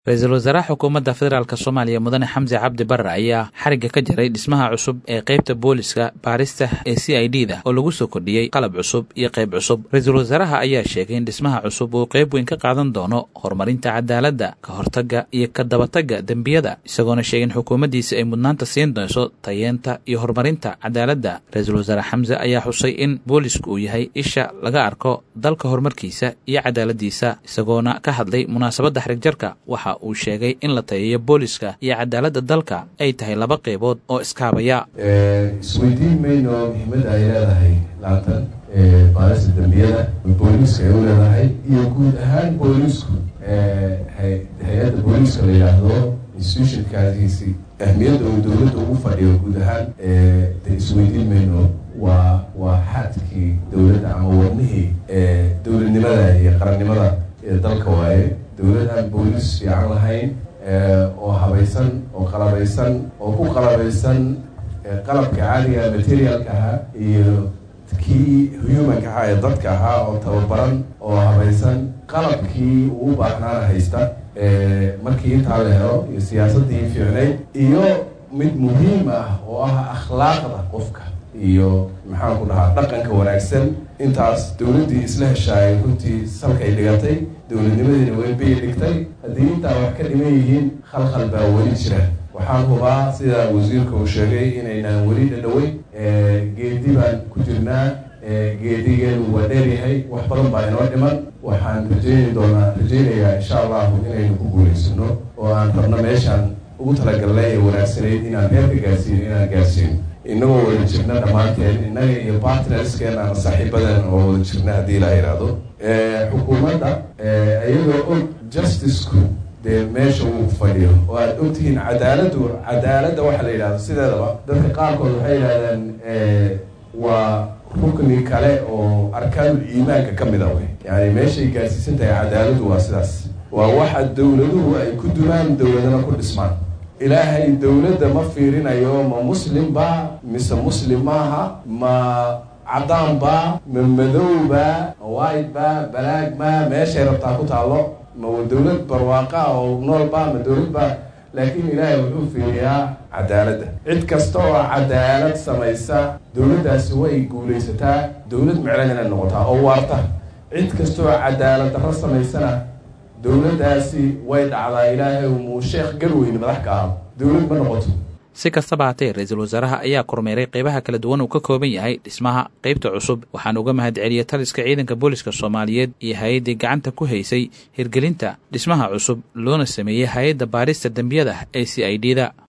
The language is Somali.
ra-iisul wasaaraha xukuumadda federaalk soomaaliya mudane xamse cabdi barre ayaa xarigga ka jaray dhismaha cusub ee qaybta booliska baarista ee c i d da oo lagu soo kordhiyey qalab cusub iyo qayb cusub ra-iisul wasaaraha ayaa sheegay in dhismaha cusub uu qayb weyn ka qaadan doono horumarinta cadaaladda ka hortagga iyo ka dabatagga dembiyada isagoona sheegay in xukuumaddiisa ay mudnaanta siin doonso tayeenta iyo horumarinta cadaaladda ra-iisul wasaare xamse ayaa xusay in boolisku uu yahay isha laga arko dalka horumarkiisa iyo cadaaladdiisa isagoona ka hadlay munaasabadda xarigjarka waxa uu sheegay in la tayeeyo booliska iyo cadaaladda dalka ay tahay laba qaybood oo iskaabaya isweydiin mayno muhiimadda ay leedahay laatan baarista dembiyada booliiska ay u leedahay iyo guud ahaan boolisku hay-adda booliiska la yidhaahdo institutionkaasiisi ahmiyadda uu dowladda ugu fadhiyo guud ahaan de isweydiin mayno waa waa xadkii dowladda ama wadnihii dowladnimada iyo qarannimada ee dalka waaye dowlad aan boolis fiican lahayn oo habaysan oo qalabaysan oo ku qalabaysan qalabka caadiga materialka ahaa iyo kii humanka ahaa ee dadka ahaa oo tababaran oo habaysan qalabkii uu u baahnaana haysta markii intaa la helo iyo siyaasaddii fiicnayd iyo mid muhiim ah oo ah akhlaaqda qofka iyo maxaan ku dhahaa dhaqanka wanaagsan intaas dowladdii isla heshaayay runtii salkay dhigatay dowladnimadiina weynbay dhigtay haddii intaa wax ka dhiman yihiin khalkhal baa weli jira waxaan hubaa sida wasiirka uu sheegay inaynaan weli dhadhaweyn geedi baan ku jirnaa geedigeenu waa dheeryahay wax badan baa inoo dhiman waxaan rajayni doonaa rajaynayaa insha allahu inaynu ku guulaysano oo aan rabno meeshaan ugu talagalnay ee wanaagsanayd inaan reerka gaarsiino inaan gaarsiino inagoo wada jirna dhammaanteen innaga iyo partnerskeena ama saaxiibadan oo wada jirna haddii la yidhaahdo xukuumadda iyadoo og justiceku dee meesha uu fadhiyo oo aad ogtihiin cadaaladdu cadaaladda waxaa la yidhahdo sideedaba dadka qaarkood waxay yidhahdeen waa rukni kale oo arkaanul iimaanka ka mid a wey yani meeshay gaarsiisan tahay cadaaladdu waa sidaas waa waxa dowladuhu ay ku dumaan dowladana ku dhismaan ilaahay dowladda ma fiirinayo ma muslim ba mise muslim maaha ma caddaan ba ma madow ba ma white ba balaag ma meeshay rabtaa ku taallo ma dowlad barwaaqa oo nool ba ma dowlad ba laakiin ilaahay wuxuu fiiriyaa cadaaladda cid kasta oo cadaalad samaysa dowladdaasi way guulaysataa dowlad miclan inay noqotaa oo waarta cid kasta oo cadaalad darro samaysana dowladdaasi way dhacdaa ilaahay muu sheekh garweyne madax ka aha dowlad ma noqoto si kastaba hatee ra-iisul wasaaraha ayaa kormeeray qaybaha kala duwan uu ka kooban yahay dhismaha qaybta cusub waxaana uga mahad celiyey taliska ciidanka booliska soomaaliyeed iyo hay-addii gacanta ku haysay hirgelinta dhismaha cusub loona sameeyey hay-adda baarista dembiyada ee c i d da